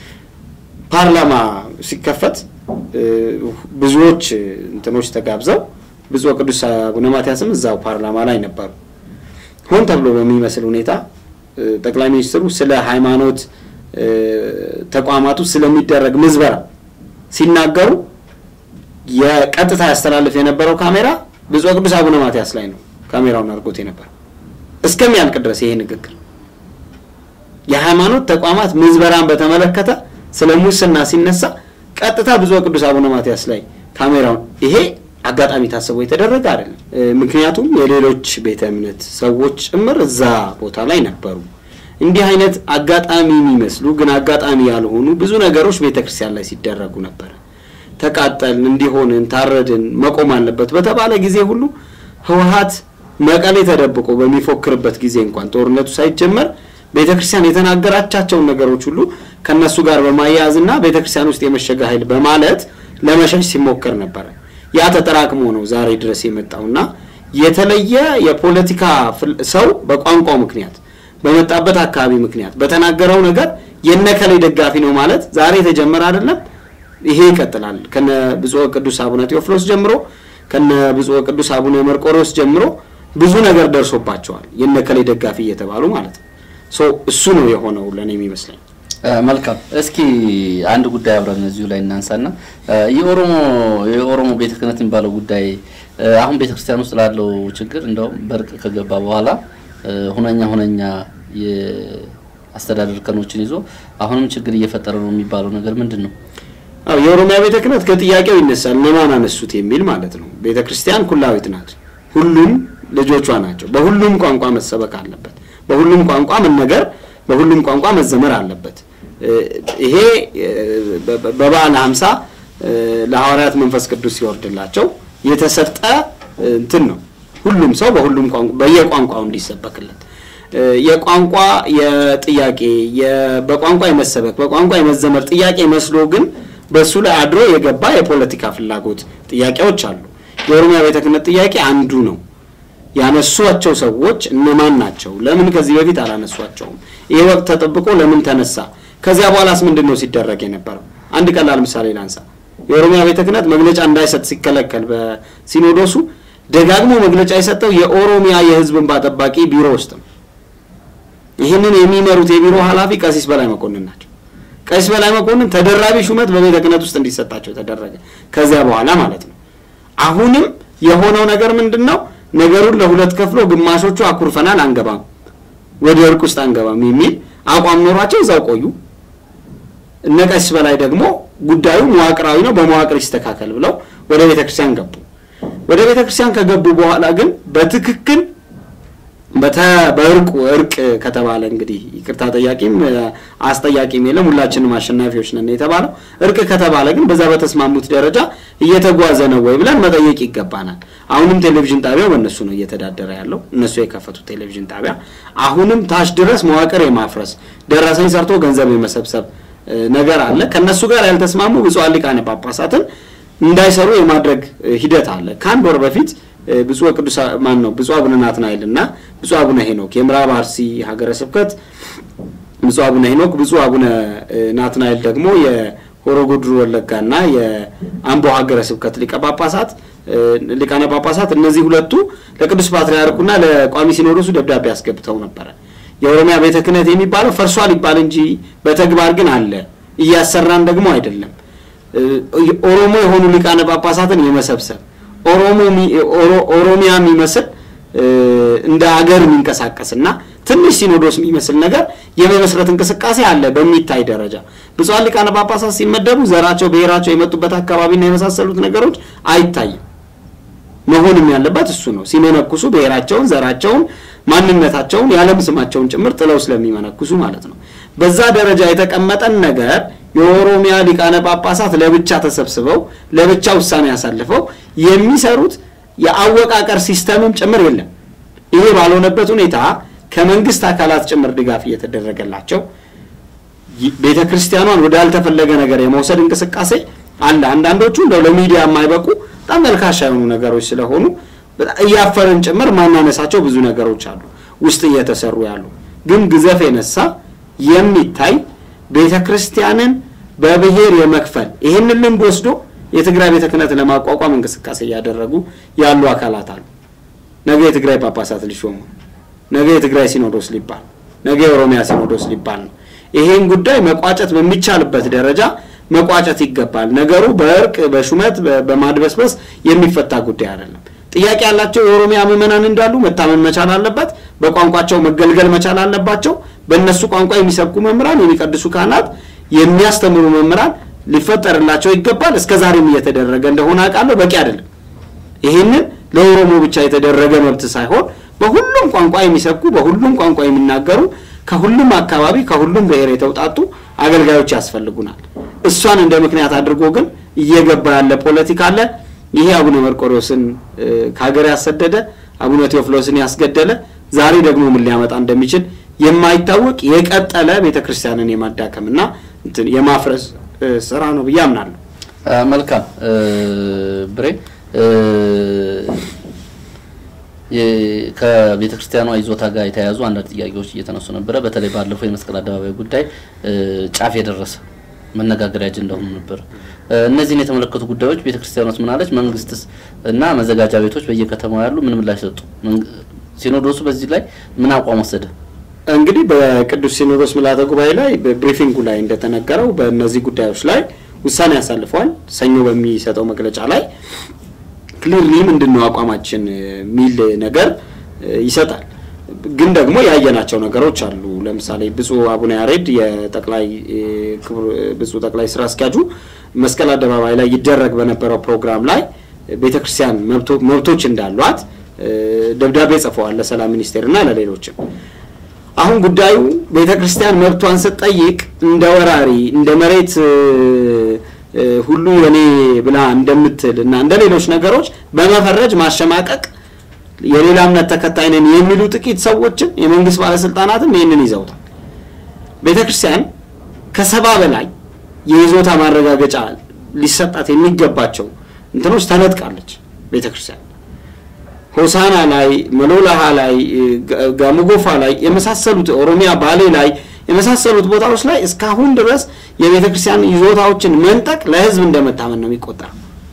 Speaker 1: ፓርላማ ሲከፈት እ፣ ብዙዎች እንትኖች ተጋብዘው ብፁዕ ቅዱስ አቡነ ማትያስም እዛው ፓርላማ ላይ ነበሩ። ሆን ተብሎ በሚመስል ሁኔታ እ፣ ጠቅላይ ሚኒስትሩ ስለ ሃይማኖት እ፣ ተቋማቱ ስለሚደረግ ምዝበራ ሲናገሩ የቀጥታ ያስተላልፍ የነበረው ካሜራ ብፁዕ ቅዱስ አቡነ ማትያስ ላይ ነው ካሜራውን አድርጎት የነበረው እስከሚያልቅ ድረስ ይሄ ንግግር የሃይማኖት ተቋማት ምዝበራን በተመለከተ ስለ ሙስና ሲነሳ ቀጥታ ብፁዕ ቅዱስ አቡነ ማትያስ ላይ ካሜራውን ይሄ አጋጣሚ ታስቦ የተደረገ አይደለም። እ፣ ምክንያቱም የሌሎች ቤተ እምነት ሰዎች ጭምር እዛ ቦታ ላይ ነበሩ። እንዲህ አይነት አጋጣሚ የሚመስሉ ግን አጋጣሚ ያልሆኑ ብዙ ነገሮች ቤተ ክርስቲያን ላይ ሲደረጉ ነበረ። ተቃጠልን፣ እንዲሆንን፣ ታረድን፣ መቆም አለበት በተባለ ጊዜ ሁሉ ህወሓት መቀሌ ተደብቆ በሚፎክርበት ጊዜ እንኳን ጦርነቱ ሳይጀመር ቤተ ክርስቲያን የተናገራቻቸውን ነገሮች ሁሉ ከነሱ ጋር በማያያዝና ቤተ ክርስቲያን ውስጥ የመሸገ ኃይል በማለት ለመሸሽ ሲሞክር ነበረ። ያ ተጠራቅሞ ነው ዛሬ ድረስ የመጣውና የተለየ የፖለቲካ ፍል- ሰው በቋንቋው ምክንያት በመጣበት አካባቢ ምክንያት በተናገረው ነገር የነከሌ ደጋፊ ነው ማለት ዛሬ የተጀመረ አይደለም። ይሄ ይቀጥላል። ከነ ብፁዕ ቅዱስ አቡነ ቴዎፍሎስ ጀምሮ ከነ ብፁዕ ቅዱስ አቡነ መርቆሬዎስ ጀምሮ ብዙ ነገር ደርሶባቸዋል። የነከሌ ደጋፊ እየተባሉ ማለት ነው። ሶ እሱ ነው የሆነው ለእኔ የሚመስለኝ።
Speaker 2: እ፣ መልካም እስኪ አንድ ጉዳይ አብረን እዚሁ ላይ እናንሳና እ፣ የኦሮሞ የኦሮሞ ቤተ ክህነት የሚባለው ጉዳይ እ፣ አሁን ቤተ ክርስቲያን ውስጥ ላለው ችግር እንደውም በእርቅ ከገባ በኋላ እ፣ ሁነኛ ሁነኛ የአስተዳደር እርከኖችን ይዞ አሁንም ችግር እየፈጠረ ነው የሚባለው ነገር ምንድን ነው?
Speaker 1: አዎ የኦሮሚያ ቤተ ክህነት ከጥያቄው ይነሳል። እነማን አነሱት የሚል ማለት ነው። ቤተ ክርስቲያን ኩላዊት ናት። ሁሉም ልጆቿ ናቸው። በሁሉም ቋንቋ መሰበክ አለበት። በሁሉም ቋንቋ መነገር፣ በሁሉም ቋንቋ መዘመር አለበት። እ፣ ይሄ እ፣ በ- በ- በበዓለ ሀምሳ እ፣ ለሐዋርያት መንፈስ ቅዱስ ሲወርድላቸው የተሰጠ እ፣ እንትን ነው። ሁሉም ሰው በሁሉም ቋንቋ በየቋንቋው እንዲሰበክለት እ፣ የቋንቋ የጥያቄ የ- በቋንቋ የመሰበክ በቋንቋ የመዘመር ጥያቄ መስሎ ግን በእሱ ላይ አድሮ የገባ የፖለቲካ ፍላጎት ጥያቄዎች አሉ። የኦሮሚያ ቤተ ክህነት ጥያቄ አንዱ ነው። ያነሷቸው ሰዎች እነማን ናቸው? ለምን ከዚህ በፊት አላነሷቸውም? ይህ ወቅት ተጠብቆ ለምን ተነሳ? ከዚያ በኋላስ ምንድን ነው ሲደረግ የነበረው? አንድ ቀላል ምሳሌ ላንሳ። የኦሮሚያ ቤተ ክህነት መግለጫ እንዳይሰጥ ሲከለከል በሲኖዶሱ ደጋግሞ መግለጫ የሰጠው የኦሮሚያ የሕዝብ እንባ ጠባቂ ቢሮ ውስጥ ነው። ይህንን የሚመሩት የቢሮ ኃላፊ ቀሲስ በላይ መኮንን ናቸው። ቀሲስ በላይ መኮንን ተደራቢ ሹመት በቤተ ክህነት ውስጥ እንዲሰጣቸው ተደረገ። ከዚያ በኋላ ማለት ነው። አሁንም የሆነው ነገር ምንድን ነው? ነገሩን ለሁለት ከፍሎ ግማሾቹ አኩርፈናል፣ አንገባም፣ ወደ እርቅ ውስጥ አንገባም የሚል አቋም ኖሯቸው እዛው ቆዩ። እነ ቀሲስ በላይ ደግሞ ጉዳዩ መዋቅራዊ ነው፣ በመዋቅር ይስተካከል ብለው ወደ ቤተ ክርስቲያን ገቡ። ወደ ቤተ ክርስቲያን ከገቡ በኋላ ግን በትክክል በእርቁ እርቅ ከተባለ እንግዲህ ይቅርታ ጠያቂም አስጠያቂም የለም፣ ሁላችንም አሸናፊዎች ነን የተባለው። እርቅ ከተባለ ግን በዛ በተስማሙት ደረጃ እየተጓዘ ነው ወይ ብለን መጠየቅ ይገባናል። አሁንም ቴሌቪዥን ጣቢያው በእነሱ ነው እየተዳደረ ያለው፣ እነሱ የከፈቱት ቴሌቪዥን ጣቢያ አሁንም ታች ድረስ መዋቅር የማፍረስ ደረሰኝ ሰርቶ ገንዘብ የመሰብሰብ ነገር አለ። ከእነሱ ጋር ያልተስማሙ ብፁዓን ሊቃነ ጳጳሳትን እንዳይሰሩ የማድረግ ሂደት አለ። ከአንድ ወር በፊት ብፁዕ ቅዱስ ማን ነው ብፁዕ አቡነ ናትናኤል እና ብፁዕ አቡነ ሄኖክ የምዕራብ አርሲ ሀገረ ስብከት ብፁዕ አቡነ ሄኖክ ብፁዕ አቡነ ናትናኤል ደግሞ የሆሮ ጉዱሩ ወለጋና የአምቦ ሀገረ ስብከት ሊቀ ጳጳሳት ሊቃነ ጳጳሳት እነዚህ ሁለቱ ለቅዱስ ፓትርያርኩና ለቋሚ ሲኖዶሱ ደብዳቤ አስገብተው ነበረ። የኦሮሚያ ቤተ ክህነት የሚባለው ፈርሷል ይባል እንጂ በተግባር ግን አለ፣ እያሰራን ደግሞ አይደለም። ኦሮሞ የሆኑ ሊቃነ ጳጳሳትን የመሰብሰብ ኦሮሚያ የሚመስል እንደ ሀገር የሚንቀሳቀስና ትንሽ ሲኖዶስ የሚመስል ነገር የመመስረት እንቅስቃሴ አለ በሚታይ ደረጃ። ብፁዓን ሊቃነ ጳጳሳት ሲመደቡ ዘራቸው፣ ብሔራቸው፣ የመጡበት አካባቢና የመሳሰሉት ነገሮች አይታይም። መሆንም ያለበት እሱ ነው። ሲመነኩሱ ብሔራቸውን፣ ዘራቸውን፣ ማንነታቸውን ያለም ስማቸውን ጭምር ጥለው ስለሚመነኩሱ ማለት ነው። በዛ ደረጃ የተቀመጠን ነገር የኦሮሚያ ሊቃነ ጳጳሳት ለብቻ ተሰብስበው ለብቻ ውሳኔ ያሳልፈው የሚሰሩት የአወቃቀር ሲስተምም ጭምር የለም። ይሄ ባልሆነበት ሁኔታ ከመንግስት አካላት ጭምር ድጋፍ እየተደረገላቸው ቤተ ክርስቲያኗን ወዳልተፈለገ ነገር የመውሰድ እንቅስቃሴ አለ። አንዳንዶቹ እንደው ለሚዲያ የማይበቁ በጣም መልካሻ የሆኑ ነገሮች ስለሆኑ እያፈርን ጭምር ማናነሳቸው ብዙ ነገሮች አሉ ውስጥ እየተሰሩ ያሉ ግን ግዘፍ የነሳ የሚታይ ቤተ ክርስቲያንን በብሔር የመክፈል ይህንን ልምድ ወስዶ የትግራይ ቤተ ክህነት ለማቋቋም እንቅስቃሴ እያደረጉ ያሉ አካላት አሉ። ነገ የትግራይ ጳጳሳት ሊሾሙ፣ ነገ የትግራይ ሲኖዶስ ሊባል፣ ነገ የኦሮሚያ ሲኖዶስ ሊባል ነው። ይሄን ጉዳይ መቋጨት በሚቻልበት ደረጃ መቋጨት ይገባል። ነገሩ በእርቅ በሹመት በማድበስበስ የሚፈታ ጉዳይ አይደለም። ጥያቄ ያላቸው የኦሮሚያ ምዕመናን እንዳሉ መታመን መቻል አለበት። በቋንቋቸው መገልገል መቻል አለባቸው። በእነሱ ቋንቋ የሚሰብኩ መምህራን፣ የሚቀድሱ ካህናት፣ የሚያስተምሩ መምህራን ሊፈጠርላቸው ይገባል። እስከ ዛሬም እየተደረገ እንደሆነ አውቃለሁ። በቂ አይደለም። ይህንን ለኦሮሞ ብቻ የተደረገ መብት ሳይሆን በሁሉም ቋንቋ የሚሰብኩ በሁሉም ቋንቋ የሚናገሩ ከሁሉም አካባቢ ከሁሉም ብሔር የተውጣጡ አገልጋዮች ያስፈልጉናል። እሷን እንደ ምክንያት አድርጎ ግን እየገባ ያለ ፖለቲካ አለ። ይሄ አቡነ መርቆሬዎስን ከሀገር ያሰደደ አቡነ ቴዎፍሎስን ያስገደለ ዛሬ ደግሞ ምን ሊያመጣ እንደሚችል የማይታወቅ የቀጠለ ቤተ ክርስቲያንን የማዳከምና እንትን የማፍረስ ስራ ነው ብዬ አምናለሁ።
Speaker 2: መልካም ብሬ ከቤተ ክርስቲያኗ ይዞታ ጋር የተያያዙ አንዳንድ ጥያቄዎች እየተነሱ ነበረ። በተለይ ባለፈው የመስቀል አደባባይ ጉዳይ ጫፍ የደረሰ መነጋገሪያ አጀንዳ ሆኖ ነበር። እነዚህን የተመለከቱ ጉዳዮች ቤተ ክርስቲያኗስ ምን አለች? መንግስትስ እና መዘጋጃ ቤቶች በየከተማው ያሉ ምን ምላሽ ሰጡ? ሲኖዶሱ በዚህ ላይ ምን አቋም ወሰደ?
Speaker 1: እንግዲህ በቅዱስ ሲኖዶስ ምልዓተ ጉባኤ ላይ በብሪፊንጉ ላይ እንደተነገረው በእነዚህ ጉዳዮች ላይ ውሳኔ ያሳልፈዋል። ሰኞ በሚሰጠው መግለጫ ላይ ክሊርሊ ምንድን ነው አቋማችን የሚል ነገር ይሰጣል። ግን ደግሞ ያየናቸው ነገሮች አሉ። ለምሳሌ ብፁዕ አቡነ ያሬድ የጠቅላይ ብፁዕ ጠቅላይ ስራ አስኪያጁ መስቀል አደባባይ ላይ ይደረግ በነበረው ፕሮግራም ላይ ቤተ ክርስቲያን መብቶች እንዳሏት ደብዳቤ ጽፈዋል ለሰላም ሚኒስቴርና ለሌሎችም። አሁን ጉዳዩ ቤተ ክርስቲያን መብቷን ስትጠይቅ እንደ ወራሪ እንደ መሬት ሁሉ የኔ ብላ እንደምትል እና እንደ ሌሎች ነገሮች በመፈረጅ ማሸማቀቅ የሌላ እምነት ተከታይ ነን የሚሉ ጥቂት ሰዎችም የመንግስት ባለስልጣናትም ይህንን ይዘውታል። ቤተ ክርስቲያን ከሰባ በላይ የይዞታ ማረጋገጫ ሊሰጣት የሚገባቸው እንትኖች ተነጥቃለች። ቤተ ክርስቲያን ሆሳና ላይ፣ መሎላሃ ላይ፣ ጋሞጎፋ ላይ የመሳሰሉት ኦሮሚያ ባሌ ላይ የመሳሰሉት ቦታዎች ላይ እስካሁን ድረስ የቤተ ክርስቲያን ይዞታዎችን መንጠቅ ለህዝብ እንደመታመን ነው የሚቆጠረው።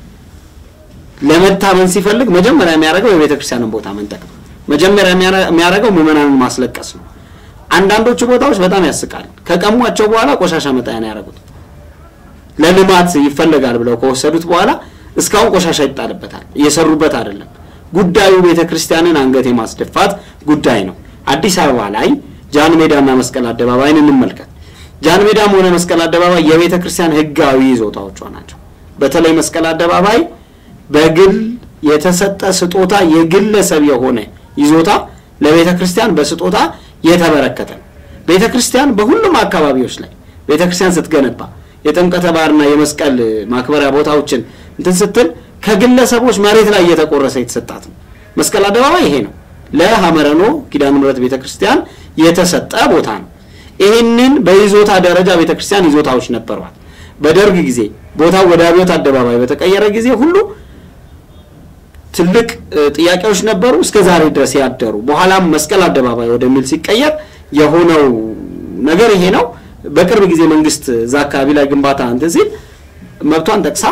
Speaker 1: ለመታመን ሲፈልግ መጀመሪያ የሚያደርገው የቤተ ክርስቲያንን ቦታ መንጠቅ ነው። መጀመሪያ የሚያደርገው ምዕመናንን ማስለቀስ ነው። አንዳንዶቹ ቦታዎች በጣም ያስቃል። ከቀሟቸው በኋላ ቆሻሻ መጣያ ነው ያደረጉት። ለልማት ይፈለጋል ብለው ከወሰዱት በኋላ እስካሁን ቆሻሻ ይጣልበታል። እየሰሩበት አይደለም። ጉዳዩ ቤተ ክርስቲያንን አንገት የማስደፋት ጉዳይ ነው። አዲስ አበባ ላይ ጃን ሜዳና መስቀል አደባባይን እንመልከት። ጃን ሜዳም ሆነ መስቀል አደባባይ የቤተ ክርስቲያን ሕጋዊ ይዞታዎቿ ናቸው። በተለይ መስቀል አደባባይ በግል የተሰጠ ስጦታ የግለሰብ የሆነ ይዞታ ለቤተ ክርስቲያን በስጦታ የተበረከተ ነው። ቤተ ክርስቲያን በሁሉም አካባቢዎች ላይ ቤተ ክርስቲያን ስትገነባ የጥምቀተ ባህርና የመስቀል ማክበሪያ ቦታዎችን እንትን ስትል ከግለሰቦች መሬት ላይ እየተቆረሰ የተሰጣት ነው። መስቀል አደባባይ ይሄ ነው። ለሐመረኖ ኪዳነ ምሕረት ቤተ ክርስቲያን የተሰጠ ቦታ ነው። ይህንን በይዞታ ደረጃ ቤተ ክርስቲያን ይዞታዎች ነበሯት። በደርግ ጊዜ ቦታው ወደ አብዮት አደባባይ በተቀየረ ጊዜ ሁሉ ትልቅ ጥያቄዎች ነበሩ፣ እስከ ዛሬ ድረስ ያደሩ። በኋላም መስቀል አደባባይ ወደሚል ሲቀየር የሆነው ነገር ይሄ ነው። በቅርብ ጊዜ መንግስት እዛ አካባቢ ላይ ግንባታ እንትን ሲል መብቷን ጠቅሳ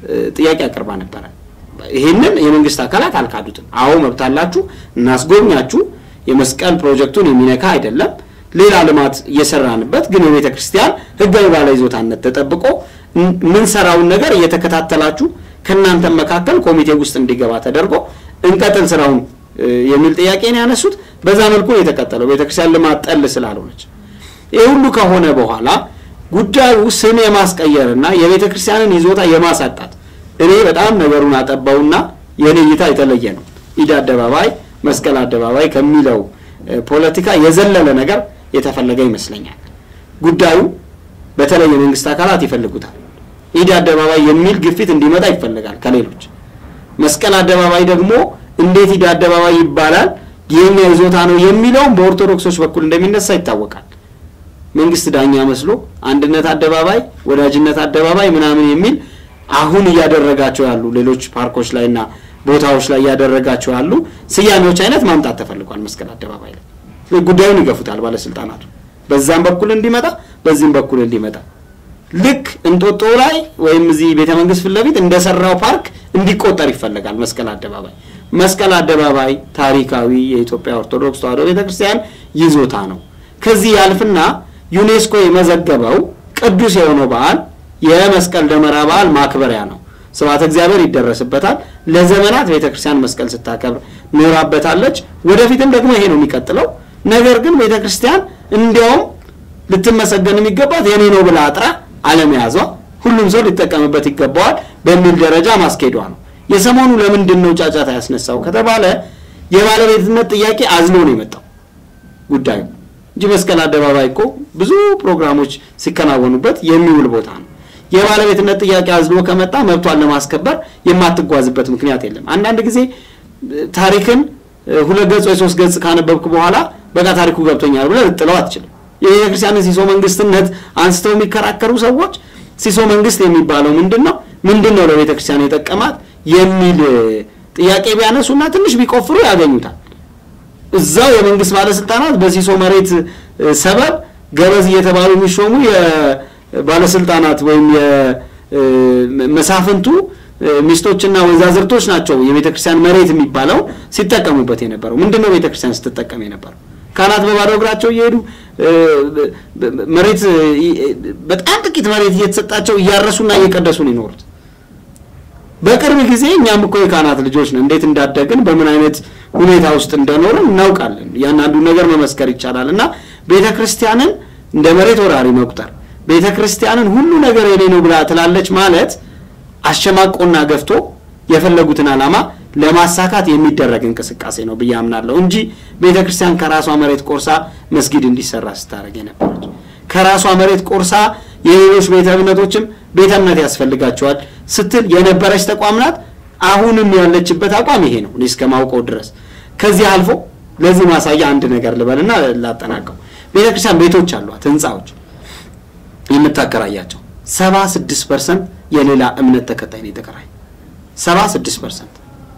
Speaker 1: ጥያቄ አቅርባ ነበረ። ይህንን የመንግስት አካላት አልካዱትም። አዎ መብት አላችሁ፣ እናስጎብኛችሁ። የመስቀል ፕሮጀክቱን የሚነካ አይደለም። ሌላ ልማት እየሰራንበት ግን የቤተ ክርስቲያን ህጋዊ ባለ ይዞታነት ተጠብቆ ምንሰራውን ነገር እየተከታተላችሁ ከእናንተም መካከል ኮሚቴ ውስጥ እንዲገባ ተደርጎ እንቀጥል ስራውን የሚል ጥያቄ ነው ያነሱት። በዛ መልኩ ነው የተቀጠለው፣ ቤተክርስቲያን ልማት ጠል ስላልሆነች። ይህ ሁሉ ከሆነ በኋላ ጉዳዩ ስም የማስቀየርና የቤተ ክርስቲያንን ይዞታ የማሳጣት እኔ በጣም ነገሩን አጠባውና የኔ እይታ የተለየ ነው። ኢድ አደባባይ፣ መስቀል አደባባይ ከሚለው ፖለቲካ የዘለለ ነገር የተፈለገ ይመስለኛል። ጉዳዩ በተለይ የመንግስት አካላት ይፈልጉታል። ኢድ አደባባይ የሚል ግፊት እንዲመጣ ይፈልጋል ከሌሎች። መስቀል አደባባይ ደግሞ እንዴት ኢድ አደባባይ ይባላል የኛ ይዞታ ነው የሚለውም በኦርቶዶክሶች በኩል እንደሚነሳ ይታወቃል። መንግስት ዳኛ መስሎ አንድነት አደባባይ፣ ወዳጅነት አደባባይ ምናምን የሚል አሁን እያደረጋቸው ያሉ ሌሎች ፓርኮች ላይና ቦታዎች ላይ እያደረጋቸው ያሉ ስያሜዎች አይነት ማምጣት ተፈልጓል። መስቀል አደባባይ ላይ ጉዳዩን ይገፉታል ባለስልጣናቱ፣ በዛም በኩል እንዲመጣ በዚህም በኩል እንዲመጣ ልክ እንጦጦ ላይ ወይም እዚህ ቤተ መንግስት ፊት ለፊት እንደሰራው ፓርክ እንዲቆጠር ይፈለጋል። መስቀል አደባባይ መስቀል አደባባይ ታሪካዊ የኢትዮጵያ ኦርቶዶክስ ተዋሕዶ ቤተክርስቲያን ይዞታ ነው። ከዚህ ያልፍና ዩኔስኮ የመዘገበው ቅዱስ የሆነው በዓል የመስቀል ደመራ በዓል ማክበሪያ ነው። ስብሐተ እግዚአብሔር ይደረስበታል። ለዘመናት ቤተክርስቲያን መስቀል ስታከብር ኖራበታለች። ወደፊትም ደግሞ ይሄ ነው የሚቀጥለው። ነገር ግን ቤተክርስቲያን እንዲያውም ልትመሰገን የሚገባት የኔ ነው ብላ አጥራ አለመያዟ ሁሉም ሰው ሊጠቀምበት ይገባዋል በሚል ደረጃ ማስኬዷ ነው። የሰሞኑ ለምንድን ነው ጫጫታ ያስነሳው ከተባለ የባለቤትነት ጥያቄ አዝሎ ነው የመጣው ጉዳዩ እንጂ መስቀል አደባባይ እኮ ብዙ ፕሮግራሞች ሲከናወኑበት የሚውል ቦታ ነው። የባለቤትነት ጥያቄ አዝሎ ከመጣ መብቷን ለማስከበር የማትጓዝበት ምክንያት የለም። አንዳንድ ጊዜ ታሪክን ሁለት ገጽ ወይ ሶስት ገጽ ካነበብክ በኋላ በቃ ታሪኩ ገብቶኛል ብለህ ልጥለው አትችልም። የቤተ ክርስቲያንን ሲሶ መንግስትነት አንስተው የሚከራከሩ ሰዎች ሲሶ መንግስት የሚባለው ምንድን ነው? ምንድን ነው ለቤተ ክርስቲያን የጠቀማት የሚል ጥያቄ ቢያነሱና ትንሽ ቢቆፍሩ ያገኙታል። እዛው የመንግስት ባለስልጣናት በሲሶ መሬት ሰበብ ገበዝ እየተባሉ የሚሾሙ የባለስልጣናት ወይም የመሳፍንቱ ሚስቶችና ወይዛዝርቶች ናቸው የቤተ ክርስቲያን መሬት የሚባለው ሲጠቀሙበት የነበረው። ምንድን ነው ቤተ ክርስቲያን ስትጠቀም የነበረው? ካህናት በባዶ እግራቸው እየሄዱ መሬት በጣም ጥቂት መሬት እየተሰጣቸው እያረሱና እየቀደሱ ነው ይኖሩት። በቅርብ ጊዜ እኛም እኮ የካህናት ልጆች ነን። እንዴት እንዳደግን በምን አይነት ሁኔታ ውስጥ እንደኖርን እናውቃለን። ያንዳንዱ ነገር መመስከር ይቻላል። እና ቤተ ክርስቲያንን እንደ መሬት ወራሪ መቁጠር፣ ቤተ ክርስቲያንን ሁሉ ነገር የኔ ነው ብላ ትላለች ማለት አሸማቆና ገፍቶ የፈለጉትን ዓላማ ለማሳካት የሚደረግ እንቅስቃሴ ነው ብዬ አምናለሁ እንጂ ቤተ ክርስቲያን ከራሷ መሬት ቆርሳ መስጊድ እንዲሰራ ስታደርግ የነበረች ከራሷ መሬት ቆርሳ የሌሎች ቤተ እምነቶችም ቤተ እምነት ያስፈልጋቸዋል ስትል የነበረች ተቋም ናት። አሁንም ያለችበት አቋም ይሄ ነው እኔ እስከማውቀው ድረስ። ከዚህ አልፎ ለዚህ ማሳያ አንድ ነገር ልበልና ላጠናቀው። ቤተ ክርስቲያን ቤቶች አሏት፣ ህንፃዎች የምታከራያቸው ሰባ ስድስት ፐርሰንት የሌላ እምነት ተከታይ ነው የተከራይ ሰባ ስድስት ፐርሰንት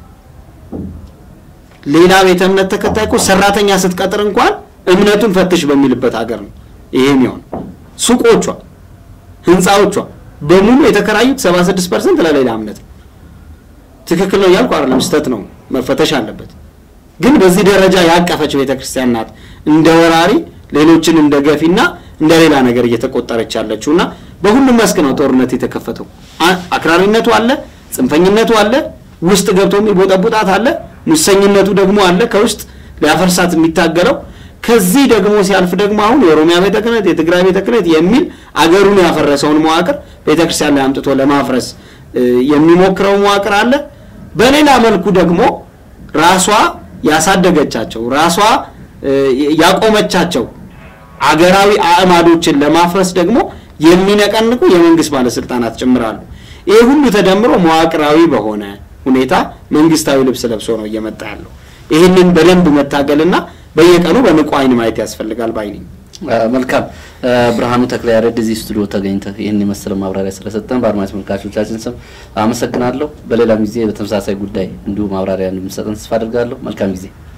Speaker 1: ሌላ ቤተ እምነት ተከታይ እኮ ሰራተኛ ስትቀጥር እንኳን እምነቱን ፈትሽ በሚልበት ሀገር ነው ይሄ የሚሆን። ሱቆቿ፣ ህንፃዎቿ በሙሉ የተከራዩት 76 ፐርሰንት ለሌላ እምነት ነው። ትክክል ነው እያልኩ አይደለም፣ ስህተት ነው፣ መፈተሽ አለበት። ግን በዚህ ደረጃ ያቀፈች ቤተ ክርስቲያን ናት እንደ ወራሪ ሌሎችን እንደ ገፊና እንደ ሌላ ነገር እየተቆጠረች ያለችው እና በሁሉም መስክ ነው ጦርነት የተከፈተው። አ- አክራሪነቱ አለ፣ ጽንፈኝነቱ አለ፣ ውስጥ ገብቶ የሚቦጠቡጣት አለ፣ ሙሰኝነቱ ደግሞ አለ ከውስጥ ሊያፈርሳት የሚታገለው ከዚህ ደግሞ ሲያልፍ ደግሞ አሁን የኦሮሚያ ቤተ ክህነት የትግራይ ቤተ ክህነት የሚል አገሩን ያፈረሰውን መዋቅር ቤተ ክርስቲያን ላይ አምጥቶ ለማፍረስ እ፣ የሚሞክረው መዋቅር አለ። በሌላ መልኩ ደግሞ ራሷ ያሳደገቻቸው ራሷ እ፣ ያቆመቻቸው አገራዊ አዕማዶችን ለማፍረስ ደግሞ የሚነቀንቁ የመንግስት ባለስልጣናት ጭምራሉ። ይህ ሁሉ ተደምሮ መዋቅራዊ በሆነ ሁኔታ መንግስታዊ ልብስ ለብሶ ነው እየመጣ ያለው። ይህንን በደንብ መታገልና በየቀኑ በንቁ አይን ማየት ያስፈልጋል ባይ ነኝ።
Speaker 2: አ፣ መልካም አ፣ ብርሃኑ ተክለያሬድ እዚህ ስቱዲዮ ተገኝተህ ይህን የመሰለ ማብራሪያ ስለሰጠን በአድማጭ ተመልካቾቻችን ስም አመሰግናለሁ። በሌላም ጊዜ በተመሳሳይ ጉዳይ እንዲሁ ማብራሪያ እንደምሰጠን ተስፋ አድርጋለሁ። መልካም ጊዜ